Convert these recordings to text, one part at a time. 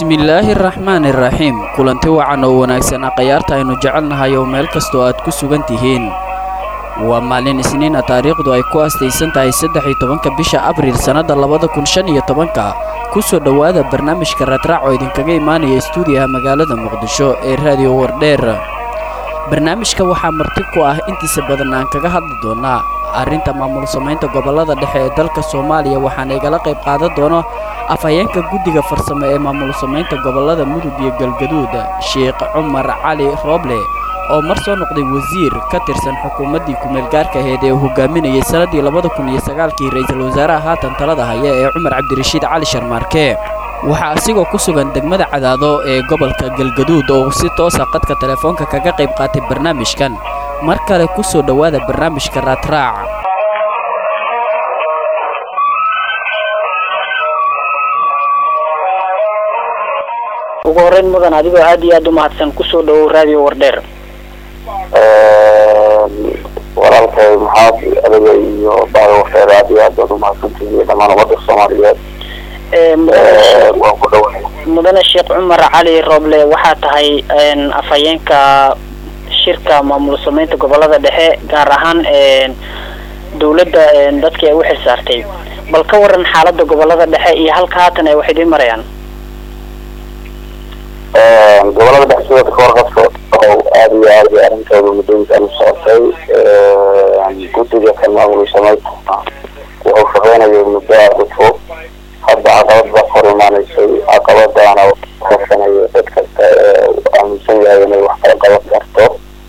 bismillaahi araxmaani iraxiim kulanti wacan oo wanaagsanaa khayaarta aynu jecelnahay oo meel kastoo aad ku sugan tihiin waa maalin isniina taariikhdu ay ku astaysan tahay saddex iyo tobanka bisha abriil sannadda labada kun shan iyo tobanka ku soo dhowaada barnaamijka raadraac oo idinkaga imaanaya stuudiyaha magaalada muqdisho ee raadiyo wardheer barnaamijka waxaa marti ku ah intiisa badan aan kaga hadli doonaa arrinta maamul samaynta gobollada dhexe ee dalka soomaaliya waxaana igala qayb qaadan doono afhayeenka guddiga farsamo ee maamul samaynta gobollada mudug iyo galgaduud sheekh cumar cali rooble oo mar soo noqday wasiir ka tirsan xukuumaddii kumeelgaarka aheyd ee uu hogaaminayay sannaddii labada kun iyo sagaalkii ra'iisul wasaaraha haatan talada haya ee cumar cabdirashiid cali sharmaarke waxaa asigoo ku sugan degmada cadaado ee gobolka galgaduud oo si toosa qadka telefoonka kaga qayb qaatay barnaamijkan mar kale ku soo dhowaada barnaamijka raadraac ugu horeyn mudan adigoo aad iyo aad u mahadsan kusoo dhawow raadiyo wardheer walaalkay maxaad adiga iyo baada wardheer aad iyo aad baad umahadsantihiin dhammaan ummadda soomaaliyeed waan ku dhawahay mudane sheekh cumar cali rooble waxaa tahay afhayeenka shirka maamul samaynta gobolada dhexe gaar ahaan dawladda dadkii ay u xilsaartay bal ka waran xaalada gobolada dhexe iyo halka haatan ay wax idiin marayaan gobolada dhexe sidoo ka warqabka oo aada iyo aad iyo arrintooda muddooyinkan u socotay guddiga kan maamul samaynta wuxuu shaqeynayay muddo aada u fog hadda caqabad baa kor imaanaysay caqabadaana kasanaya dad kasta ee aaminsan yahay inay wax kala qaban karto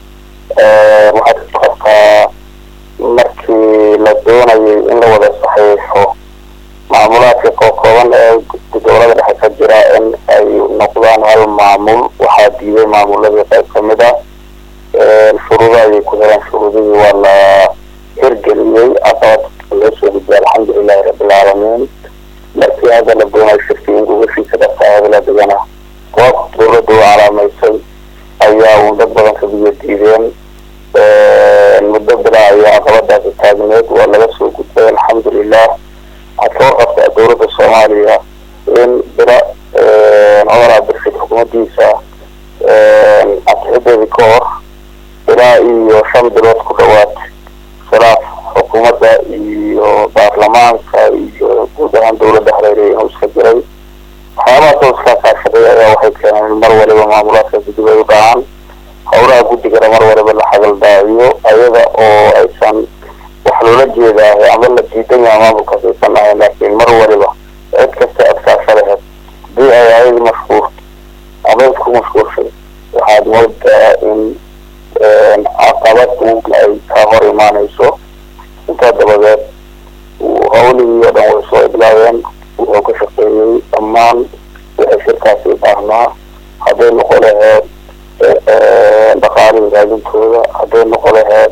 waxaad ka qabtaa markii la doonayay in la wada saxiixo maamulaadka kookooban ee gobolada dhexe ka jira in ay noqdaan hal maamul waxaa diiday maamuladii qayb kamid ah shuruudo ayay ku heleen shuruudihii waa la hirgeliyey caqabad loo soo gudbiyay alxamdulilahi rabbilcaalamiin markii hadda la doonayo shirkii in gubashiisa dhaqaadala degana goob dawladda u calaamaysay ayaa uun dad badan ka biyo diideen muddo bila ayaa caqabadaasi taagneed waa laga soo gudbay alxamdulilah waxaad ka warqabtaa dawladda soomaaliya in bila cumar cabdirashiid xukuumaddiisa ansixideedii ka hor ilaa iyo shan bilood ku dhawaad khilaaf xukuumadda iyo baarlamaanka iyo guud ahaan dawladda hareerey inuu iska jiray waxyaabahaasoo iska kaashaday ayaa waxay keeneen in mar waliba maamulaadka gudib ay u dhacaan howlaha guddigana mar waliba la xagaldaaciyo ayada oo aysan wax loola jeedaahay ama la diidan yahay maamulkaas aysan ahayn laakiin mar waliba cid kasta adkaasha laheyd hadii ay ayadi mashhuur ama cid ku mashhuurshay waxaad moodaa in caqabad uun ay ka hor imaanayso intaa dabadeed hawlihii oo dhan way soo idlaadeen wuxuu ka shaqeeyey dhammaan waxay shirkaasi baahnaa hadday noqo laheyd dhaqaalihii raadintooda hadday noqo laheyd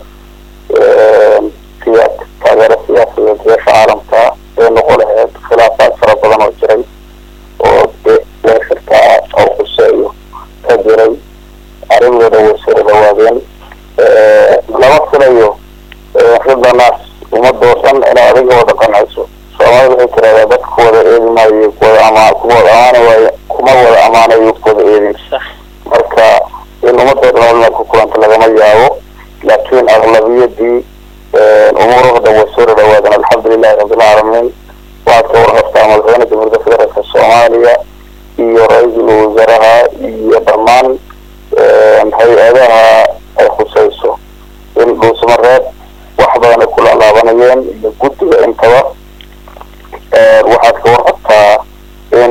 siyaa taageero siyaasadeed beesha caalamka hadday noqo laheyd khilaafaad fara badan oo jiray oo dee shirkaa oo quseeyo ka jiray arrimooda way soo dhawaadeen lama filayo ridanaas ummadoo dhan inay adiga wada qancayso soomaalida waxay tiraahdaa dadka kuwada eedi maayo kuwada ama kuma wada amaana waayo kuma wada amaanayo kuwada eedin marka in ummadoo dhan walna ku kulanta lagama yaabo laakiin aqlabiyadii umuuraha dhan way soo dhadhawaadeen alxamdulilahi rabbilcaalamiin waxaad ka warqabtaa madaxweyne jamhuuriyadda federaalka soomaaliya iyo ra-iisul wasaaraha iyo dhammaan hay-adaha ay khusayso in dhuusmareed wax badan ay kula laabanayeen iyo guddiga intaba waxaad ka warqabtaa in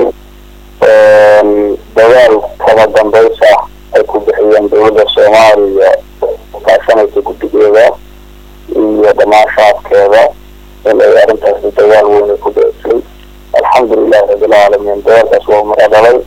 dadaal kama dambays ah ay ku bixiyeen dawladda soomaaliya kaashanaysa guddigeeda iyo dhammaan shacabkeeda in ay arrintaasi dadaal weyn ay ku bixisay alxamdulilahi rabbilcaalamiin dadaalkaas waa mara dhalay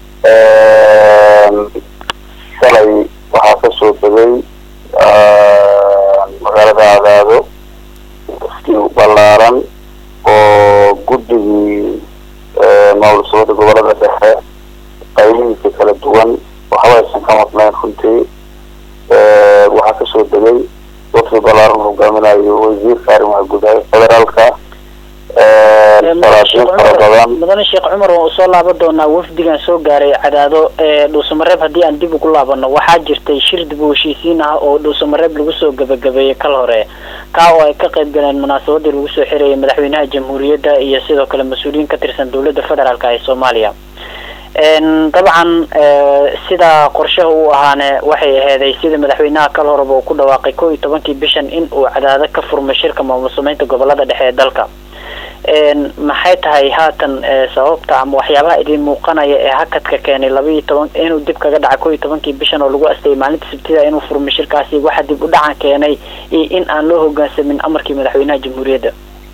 shalay waxaa kasoo degay magaalada cadaado si ballaaran oo guddigii maamul samada gobolada dhexe qaybihiisa kala duwan waxba aysan ka madnayn runtii waxaa kasoo degay waqti ballaaran hogaaminayo wasiirka arrimaha gudaha federaalka salaasiin fara badan mudane sheekh cumar waan usoo laaban doonaa wafdigan soo gaaray cadaado dhuusamareeb haddii aan dib ugu laabano waxaa jirtay shir dib u heshiisiin ah oo dhuusamareeb lagu soo gabagabeeyey kal hore kaa oo ay ka qayb galeen munaasabadii lagu soo xirayay madaxweynaha jamhuuriyadda iyo sidoo kale mas-uuliyiin ka tirsan dowladda federaalk ee soomaaliya dabcan sida qorshaha uu ahaane waxay aheeday sida madaxweynaha kal horeba uu ku dhawaaqay kow iyo tobankii bishan in uu cadaado ka furmay shirka maamul sameynta gobolada dhexe ee dalka maxay tahay haatan sababta ama waxyaabaha idin muuqanaya ee hakadka keenay laba iyo toban inuu dib kaga dhacay kow iyo tobankii bishan oo lagu astayay maalinta sabtida inuu furmay shirkaasi waxa dib u dhacan keenay iyo in aan loo hogaansamin amarkii madaxweynaha jamhuuriyadda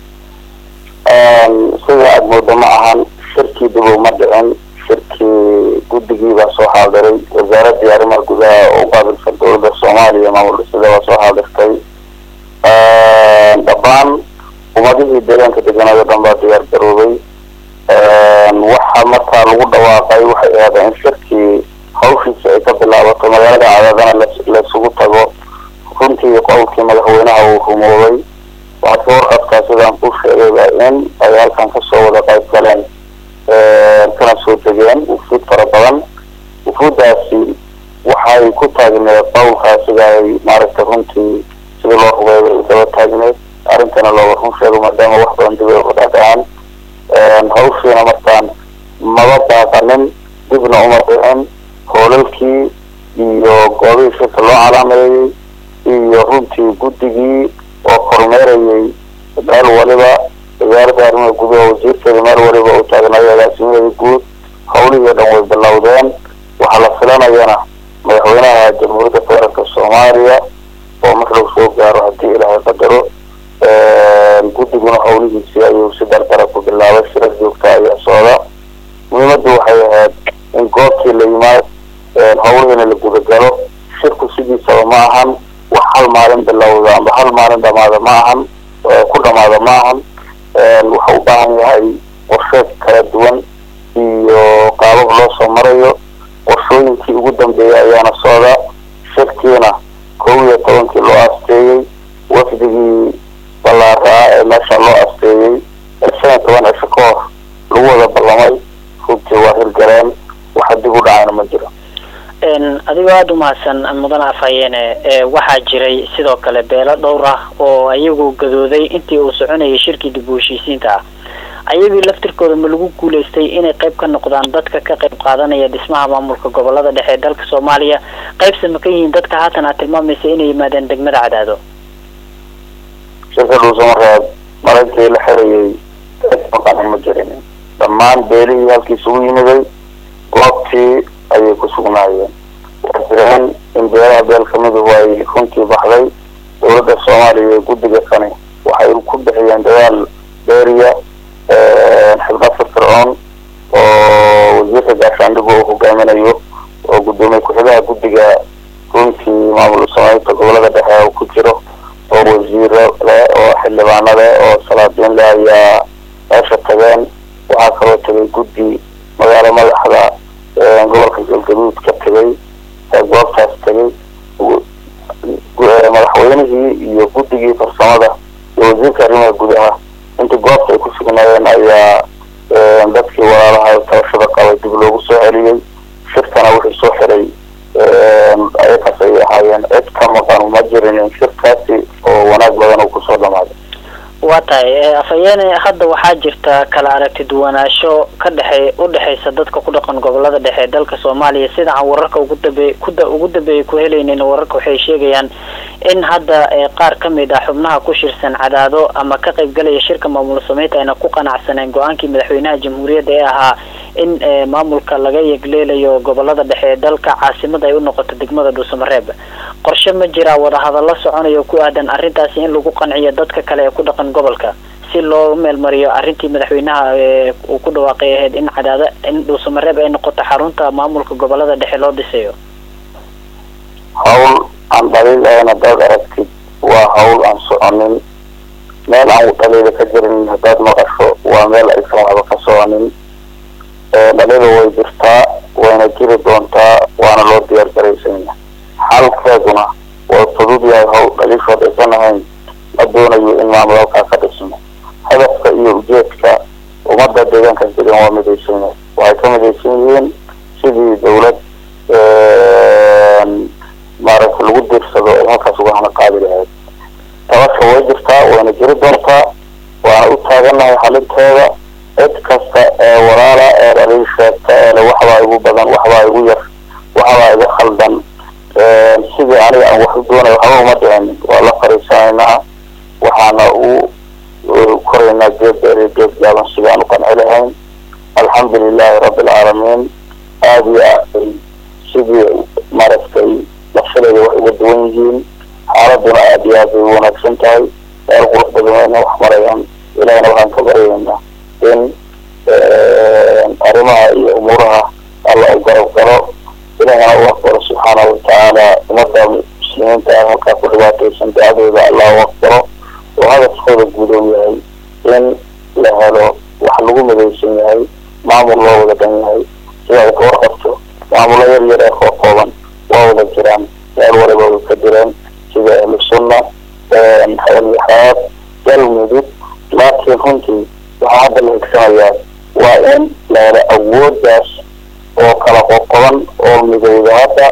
sida aada moodo ma ahan shirkii dib uma dhicin shirkii guddigii baa soo xaadiray wasaaradii arrimaha gudaha oo u qaabilsan dowladda soomaaliya maamul dhisida baa soo xaadirtay dhammaan ummadihii deegaanka deganaayo dhan baa diyaar garoobay waxa markaa lagu dhawaaqay waxay ahaadeen in shirkii hawshiisa ay ka bilaabato magaalada cadaadana laysugu tago runtii qowlkii madaxweynaha uu rumoobay waxaad ka warqabtaa sidaan ku sheegayba in ay halkan kasoo wada qayb galeen kana soo degeen wufuud fara badan wufuuddaasi waxay ku taagneed qowlkaa sida ay maaragtay runtii sidii loo rubeeyay ay daba taagneed arrintana looga run sheego maadaama wax badan dib ay uga dhacdhacaan hawshiina markaan maba baaqanin dibna uma dhicin hoolalkii iyo goobihii shirka loo calaameeyey iyo runtii guddigii oo kormeerayay meel waliba wasaaradda arrimaha gudaha wasiirkeeda meel waliba uu taagnayo agaasimadeeda guud hawlihii o dhan way bilowdeen waxaa la filanayana madaxweynaha jamhuuriyadda federaalka soomaaliya oo mar lagu soo gaaro haddii ilaahay qadaro guddiguna hawlihiisii ayuu si dardara ku bilaabay shirar joogta ayaa socda muhiimaddu waxay ahayd in goobtii la yimaad hawlihiina la gudagalo shirku sidiisaba ma ahan wax hal maalin bilowda amba hal maalin dhamaada ma ahan ku dhamaada ma ahan wuxuu u baahan yahay qorsheed kala duwan iyo qaabab loo soo marayo qorshooyinkii ugu dambeeyay ayaana socda shirkiina kow iyo tobankii loo asteeyey wafdigii ballaaraa ee meesha loo asteeyey shan iyo toban cisho ka hor lagu wada ballamay runtii waa hirgaleen waxa dib u dhacayna ma jiro adigoo aada u mahadsan mudane afhayeene waxaa jiray sidoo kale beelo dhowr ah oo ayagu gadooday intii uu soconayay shirkii dib u heshiisiinta ah ayagii laftirkooda ma lagu guulaystay inay qayb ka noqdaan dadka ka qayb qaadanaya dhismaha maamulka gobolada dhexe ee dalka soomaaliya qaybse ma ka yihiin dadka haatan aad tilmaamaysa inay yimaadeen degmada cadaado shirka dhuusamareeb marankii la xirayay maqanan ma jirin dhammaan beelihii halkii isugu yimiday goobtii ayay ku sugnaayeen waa jireen in beelaha beel kamiduhu ay runtii baxday dowladda soomaaliya iyo guddiga kani waxay ku bixiyeen dadaal beeriya xibno firfircoon oo wasiirka gaashaandhigu uu hogaaminayo oo guddoomiye ku-xigaha guddiga runtii maamul sameynta gobolada dhexe uu ku jiro oo wasiiro leh oo xildhibaano leh oo salaadiin leh ayaa meesha tageen waxaa kaloo tegay guddi magaalo madaxda gobolka galgaduud ka tegay goobtaas tegay madaxweynihii iyo guddigii farsamada iyo wasiirka arrimaha gudaha intii goobta ay ku sugnaayeen ayaa dadkii walaalaha tabashada qabay dib loogu soo celiyey shirkana wixii soo xiray ayakaas ayay ahaayeen cid ka maqan ma jirin shirkaasi oo wanaag badan uu kusoo dhamaaday waa tahay afhayeene hadda waxaa jirta kala aragti duwanaansho ka dhexey u dhexeysa dadka ku dhaqan gobolada dhexe ee dalka soomaaliya sida aan wararka ugu dambe kuda ugu dambeeyay ku helaynin wararka waxay sheegayaan in hadda qaar ka mid ah xubnaha ku shirsan cadaado ama ka qaybgalaya shirka maamul sameynta ayna ku qanacsaneen go-aankii madaxweynaha jamhuuriyadda ee ahaa in maamulka laga yegleelayo gobolada dhexe ee dalka caasimada ay u noqoto degmada dhuusamareeb qorshe ma jiraa wadahadallo soconayo ku aadan arrintaasi in lagu qanciyo dadka kale ee ku dhaqan gobolka si loo meelmariyo arrintii madaxweynaha uu ku dhawaaqay ahayd in cadaado in dhuusamareeb ay noqoto xarunta maamulka gobolada dhexe loo dhisayo hawl aan dhaliil ahayn haddaad aragtid waa hawl aan soconin meel aan dhaliila ka jirin haddaad maqasho waa meel aysan waxba ka soconin dhaliila way jirtaa wayna jiri doontaa waana loo diyaar garaysanya xalkeeduna waa fudud yahay hawl dhaliishood aysan ahayn ma doonayo in maamul halkaa ka dhismo hadafka iyo ujeedka dhan waa midaysan yahay waxay ka midaysan yihiin sidii dawlad maaragta lagu diirsado ay halkaas uga hana qaadi lahayd tabasha way jirtaa wayna jiri doontaa waana u taagannahay xalinteeda cid kasta ee walaala ee dhaliil sheegta eele waxbaa igu badan waxbaa igu yar waxbaa iga khaldan sidii aniga aan wax u doonay waxba uma dhicin waa la fariisanaynaa waxaana u koraynaa geed dheer iyo geed gaaban sidaan u qanci lahayn alxamdu lilahi rabbi alcaalamiin aada iyo aad sidii maaragtay lafshadeeda wax uga duwan yihiin xaaladuna aada iyo aad bay u wanaagsan tahay meel qurux badan wayna wax marayaan ilahina waxaan ka baryaynaa in arrimaha iyo umuuraha alla u garab galo ilahina u aqbalo subxaanahu watacaala ummadda muslimiinta ah halkaa ku dhibaataysan ducadooda allah u aqbalo oo hadafkooda guudoon yahay in la helo wax lagu midaysan yahay maamul loo wada dhan yahay sida ay ka warqabto maamulo yar yar ee koo kooban waa wada jiraan meel waliba way ka jireen sida ahlu sunna xawalyaxaad galmudug laakiin runtii waxaa hadda la higsanayaa waa in la helo awooddaas oo kala qoqoban oo midowda hadda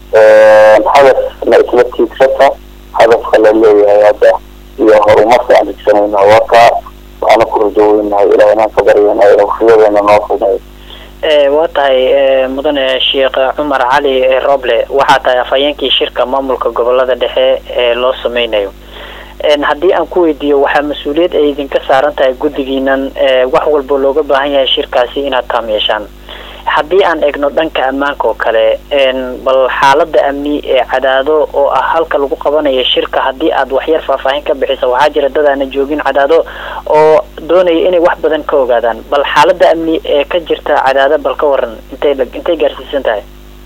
hadafna isla tiigsata hadafka la leeyahay hadda iyo horumarka aan higsanayna waa kaa waxaana ku rajoweynahay ilaahina ka baryayna inuu riyadeena noo fudayo waa tahay mudane sheekh cumar cali roble waxaa tahay afhayeenkii shirka maamulka gobolada dhexe ee loo sameynayo haddii aan ku weydiiyo waxaa mas-uuliyad ay idinka saaran tahay guddigiinan wax walba looga baahan yahay shirkaasi inaad taam yeeshaan haddii aan eegno dhanka ammaanka oo kale bal xaalada amni ee cadaado oo ah halka lagu qabanayo shirka haddii aad waxyar faahfaahin ka bixisa waxaa jira dad aana joogin cadaado oo doonaya inay wax badan ka ogaadaan bal xaalada amni ee ka jirta cadaado bal ka waran intay intay gaarsiisan tahay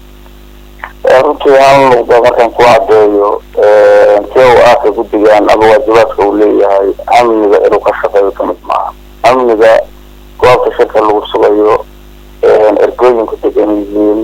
runtii hal nuqda markaan ku cadeeyo si u aaka guddigan ama waajibaadka uu leeyahay amniga inuu ka shaqeeyo kamid maaha amniga goobta shirka lagu sugayo ergooyinku degan yihiin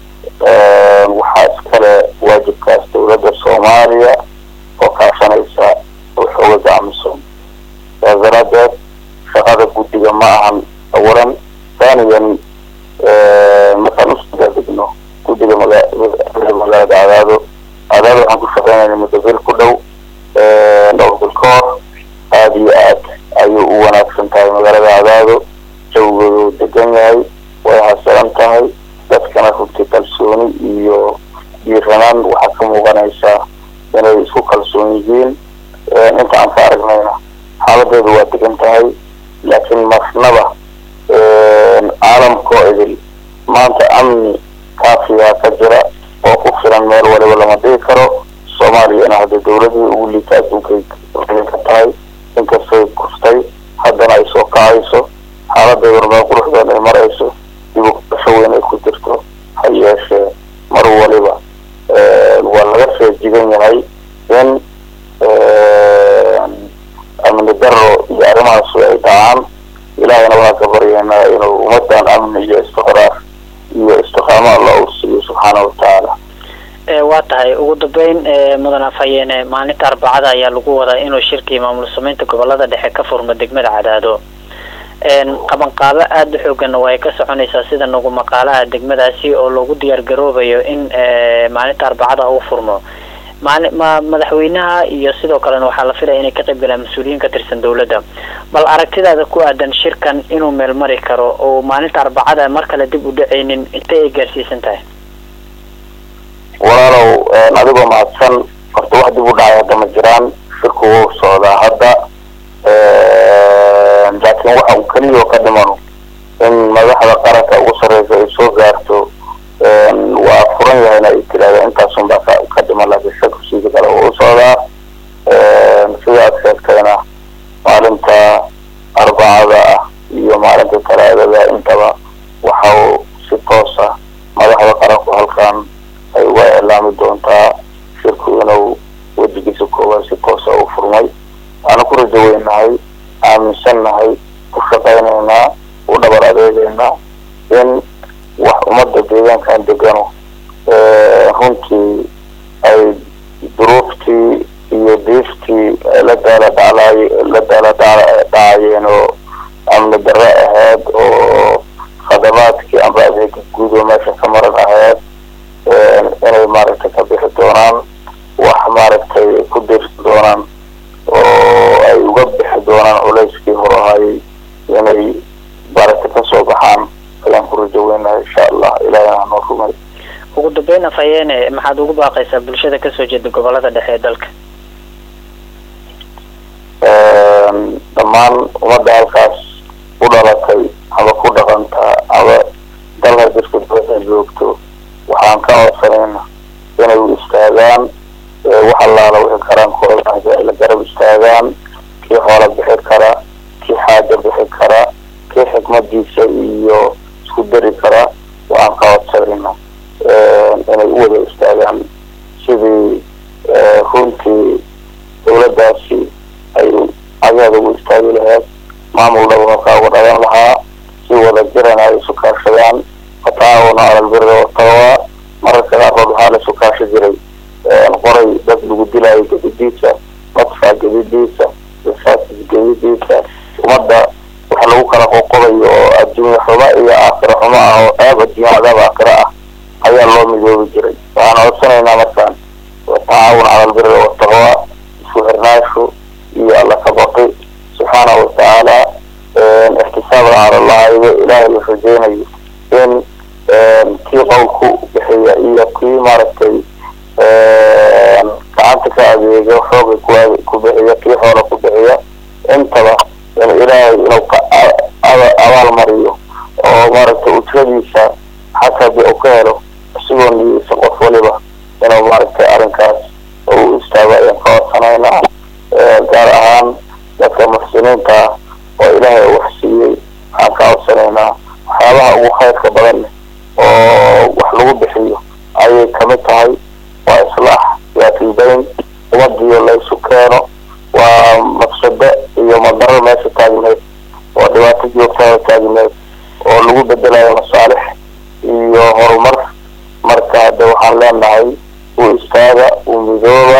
waxaa iskale waajibkaas dawladda soomaaliya oo kaashanaysa xoogaga amisom saas daraadeed shaqada guddiga ma ahan awalan thaniyan markaan usdegno guddiga maga magaalada cadaado cadaado waxaan ku shaqeynayna muddo bil ku dhow dhowr bil ka hor aada iyo aad ayuu u wanaagsan tahay magaalada cadaado jawigooda uu degan yahay way hasilan tahay dadkana runtii kalsooni iyo diiranaan waxaa ka muuqanaysaa inay isku kalsoon yihiin inta aan ka aragnayna xaaladeedu waa degan tahay laakiin marnaba caalamkoo idil maanta amni kaafiyaa ka jira oo ku filan meel waliba lama dhigi karo soomaaliyana hadda dawladii ugu liita adduunkay ka tahay inkastay kustay haddana ay soo kacayso xaaladeeduna meel quruxdeen ay marayso dib ukasho weyn ay ku jirto ha yeeshee mar waliba waa laga feejigan yahay in amni daro iyo arrimahaasu ay dhacaan ilaahayna waxaa ka baryaynaa inuu ummadan amni iyo istiqraar iyo istiqaamo alla uu siiyo subxaana watacaala waa tahay ugu dambeyn mudan afhayeene maalinta arbacada ayaa lagu wadaa inuu shirkii maamul sameynta gobolada dhexe ka furmo degmada cadaado qabanqaabo aada u xooganna waa ay ka soconaysaa sida nagu maqaalaha degmadaasi oo loogu diyaar garoobayo in maalinta arbacada uu furmo maali ma madaxweynaha iyo sidoo kalena waxaa la filaya inay ka qayb galaan mas-uuliyiin ka tirsan dawladda bal aragtidaada ku aadan shirkan inuu meel mari karo oo maalinta arbacada mar kale dib u dhacaynin intay ay gaarsiisan tahay walaalow adigoo mahadsan horta wax dib u dhacay hadda ma jiraan shirku wuu socdaa hadda laakiin waxa uu keliya oo ka dhimano in madaxda qaranka ugu sarreysa ay soo gaarto waa furan yahayna ay tiraahda intaasun baa ka dhiman laakiin shirku sidii kale wuu u socdaa sida aad sheegtayna maalinta arbacada ah iyo maalinta talaadada intaba waxa uu si toosa madaxda qaranku halkan ay uga eelaami doontaa shirku inuu wejigiisa koowaad si toosa u furmay waana ku rajo weynahay aaminsannahay ku shaqaynaynaa u dhabar adeegaynaa in wax ummadda deegaankan degano runtii ay duruuftii iyo diiftii la daala dhaclaay la daala dhacayeen oo amni darre ahayd oo afhayeene maxaad ugu baaqaysaa bulshada kasoo jeeda gobolada dhexe ee dalka dhammaan ummadda halkaas u dhalatay ama ku dhaqantaa ama dalka dadka dibadda joogto waxaan ka codsanayna inay u istaagaan wax allaala wixii karaankooda ay la garab istaagaan kii xoola bixi kara kii xaaja bixi kara kii xikmadiisa iyo isku dari kara waxaan ka codsanayna inay u wada istaagaan sidii runtii dawladdaasi ay ayaada ugu istaagi lahayd maamul dhow halkaa uga dhagan lahaa si wada jiran ay isu kaashadaan fataawuna alalbiri wataqwa mararka qaarkood waxaa la isu kaashi jiray qoray dad lagu dilaayo gedidiisa madfaa gedidiisa rasaasas gedidiisa ummadda waxa lagu kala qoqobayo oo adduunya xumo iyo aakhira xumo ah oo aab adduunya cadaab aakhira ah ayaa loo midoobi jiray waxaan codsanaynaa markaan tacaawun cala albiri wataqwa isku xirnaashu iyo alla ka baqi subxaanahu watacaala ixtisaabna cala allah ido ilaahay la rajeynayo in kii qowlku bixiya iyo kii maaragtay gacanta ka adeega xooga ku ku bixiya kii xoola ku bixiya intaba in ilaahay inuu ka abaal mariyo oo maaragtay ujradiisa xataa hadii uu ka helo isigoo niyeysa qof waliba inuu maaragtay arrinkaas u istaago ayaan ka codsanaynaa gaar ahaan dadka muxsiniinta ah oo ilaahay wax siiyey waxaan ka codsanaynaa waxyaabaha ugu khayrka badan oo wax lagu bixiyo ayay kamid tahay waa islaax yaatiibayn ummadiyo la isu keeno waa mafsado iyo madaro meesha taagneed oo dhibaato joogtada taagneed oo lagu bedelayo masaalix iyo horumar marka hadde waxaan leenahay u istaaga u midooba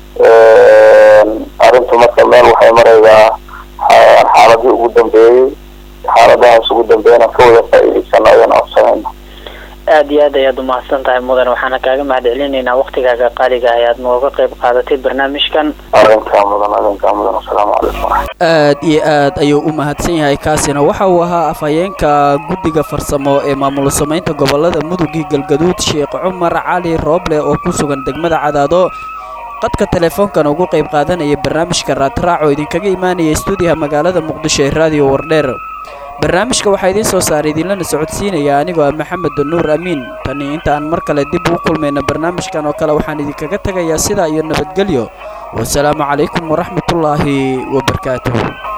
arrintu marka meel waxay maraydaa xaaladii ugu dambeeyey xaaladahaas ugu dambeeyana ka wada faa'iidaysano ayaan codsanayna aada iyo aad ayaad umahadsan tahay mudan waxaana kaaga mahad celinaynaa waktigaaga qaaliga ah ayaad nooga qayb qaadatay barnaamijkan arrinkaa mudan arrinkaa mudan asalaamu calaykum waraxmat aad iyo aad ayuu u mahadsan yahay kaasina waxa uu ahaa afhayeenka guddiga farsamo ee maamul samaynta gobolada mudugii galgaduud sheekh cumar cali rooble oo ku sugan degmada cadaado qadka teleefoonkan ugu qayb qaadanaya barnaamijka raadraac oo idinkaga imaanaya stuudiyaha magaalada muqdisho ee raadiyo wardheer barnaamijka waxaa idiin soo saaray idinlana socodsiinaya anigoo ah maxamed nuur amiin tani inta aan mar kale dib ugu kulmayna barnaamijkan oo kale waxaan idinkaga tegayaa sidaa iyo nabadgelyo wasalaamu calaykum waraxmatullaahi wabarakaatuh